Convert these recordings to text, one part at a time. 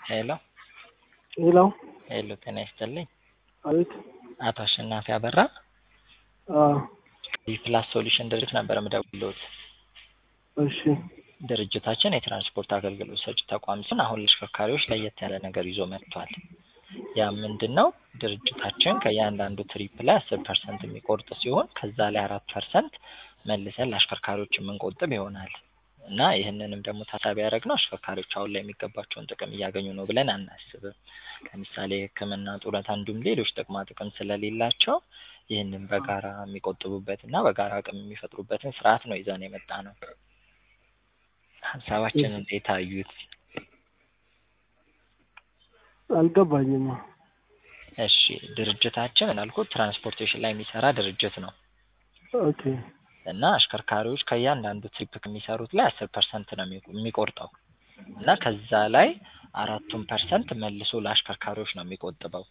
ሄሎ ሄሎ ሄሎ ጤና ይስጥልኝ። አቤት። አቶ አሸናፊ አበራ አዎ፣ ፕላስ ሶሉሽን ድርጅት ነበር የምደውልዎት። እሺ፣ ድርጅታችን የትራንስፖርት አገልግሎት ሰጪ ተቋም ሲሆን አሁን ለአሽከርካሪዎች ለየት ያለ ነገር ይዞ መጥቷል። ያ ምንድን ነው? ድርጅታችን ከእያንዳንዱ ትሪፕ ላይ አስር ፐርሰንት የሚቆርጥ ሲሆን ከዛ ላይ አራት ፐርሰንት መልሰን ለአሽከርካሪዎች የምንቆጥብ ይሆናል እና ይህንንም ደግሞ ታሳቢ ያደረግነው አሽከርካሪዎች አሁን ላይ የሚገባቸውን ጥቅም እያገኙ ነው ብለን አናስብም። ለምሳሌ ሕክምና፣ ጡረታ እንዲሁም ሌሎች ጥቅማ ጥቅም ስለሌላቸው ይህንን በጋራ የሚቆጥቡበት እና በጋራ አቅም የሚፈጥሩበትን ስርዓት ነው ይዘን የመጣ ነው። ሀሳባችን እንዴት አዩት? አልገባኝም። እሺ ድርጅታችን እንዳልኩት ትራንስፖርቴሽን ላይ የሚሰራ ድርጅት ነው ኦኬ፣ እና አሽከርካሪዎች ከእያንዳንዱ ትሪፕ ከሚሰሩት ላይ አስር ፐርሰንት ነው የሚቆ- የሚቆርጠው እና ከዛ ላይ አራቱን ፐርሰንት መልሶ ለአሽከርካሪዎች ነው የሚቆጥበው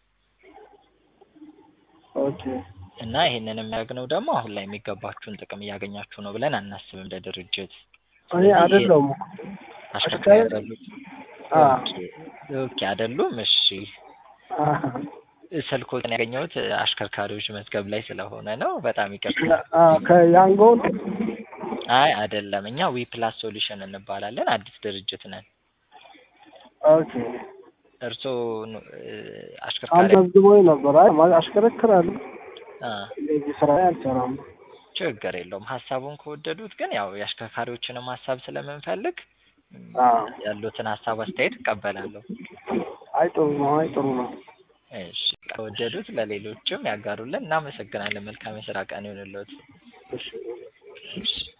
ኦኬ፣ እና ይሄንን የሚያደርግነው ደግሞ አሁን ላይ የሚገባችሁን ጥቅም እያገኛችሁ ነው ብለን አናስብም እንደ ድርጅት። እኔ አይደለሁም እኮ አሽከርካሪ አይደሉም? አ ኦኬ ኦኬ አይደሉም። እሺ አ ስልኮትን ያገኘሁት አሽከርካሪዎች መዝገብ ላይ ስለሆነ ነው። በጣም ይቅርታ። አ ከያንጎ ነው። አይ አይደለም፣ እኛ ዊ ፕላስ ሶሉሽን እንባላለን። አዲስ ድርጅት ነን። ኦኬ፣ እርስዎ ኑ- እ፣ አሽከርካሪ አልመዝግቦኝ ነበር። አይ ማለት አሽከረክራለሁ፣ አ፣ የዚህ ስራ አልሰራም። ችግር የለውም። ሀሳቡን ከወደዱት ግን ያው የአሽከርካሪዎችንም ሀሳብ ስለምንፈልግ ም፣ አ ያሉትን ሀሳብ አስተያየት እቀበላለሁ። አይ ጥሩ ነው። አይ ጥሩ ነው። እሺ ከወደዱት ለሌሎችም ያጋሩልን። እናመሰግናለን። መልካም የስራ ቀን ይሁንልዎት። እሺ እሺ